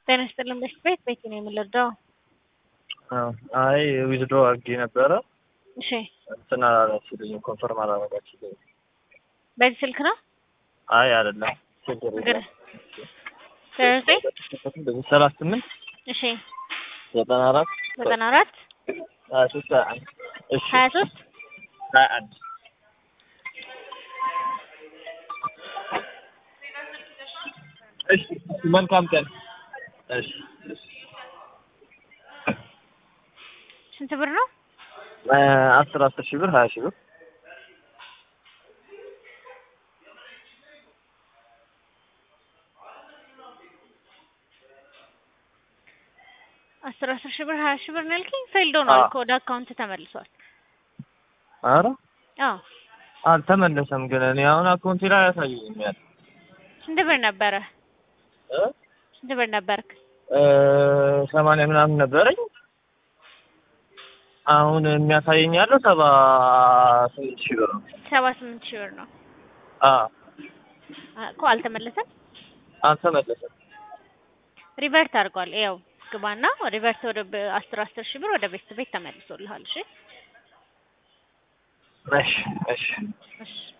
ጤና ይስጥልን በሽት ቤት ቤት ነው የምንረዳው። አይ ዊዝድሮ አድርጌ ነበረ እሺ እንትን አላላችሁልኝም፣ ኮንፈርም አላረጋችሁልኝም። በዚህ ስልክ ነው አይ አይደለም ችግር የለም። ዘጠኝ ሰላሳ ስምንት እሺ ዘጠና አራት ዘጠና አራት ሀያ ሶስት ሀያ አንድ እሺ ሀያ ሶስት ሀያ አንድ እሺ መልካም ቀን። እሺ ስንት ብር ነው? አስር አስር ሺህ ብር ሀያ ሺህ ብር አስር አስር ሺህ ብር ሀያ ሺህ ብር ነው ያልከኝ? ፌልድ ሆኗል እኮ ወደ አካውንት ተመልሷል። ኧረ አዎ አልተመለሰም፣ ግን እኔ አሁን አካውንቴ ላይ አያሳየኝም ያለ ስንት ብር ነበረ? እ ስንት ብር ነበርክ? ሰማንያ ምናምን ነበረኝ። አሁን የሚያሳየኝ ያለው ሰባ ስምንት ሺህ ብር ነው። ሰባ ስምንት ሺህ ብር ነው አዎ እኮ አልተመለሰም። አልተመለሰም። ሪቨርት አድርጓል። ያው ግባና ሪቨርት ወደ በ- አስር አስር ሺህ ብር ወደ ቤት ቤት ተመልሶልሃል። እሺ እሺ እሺ እሺ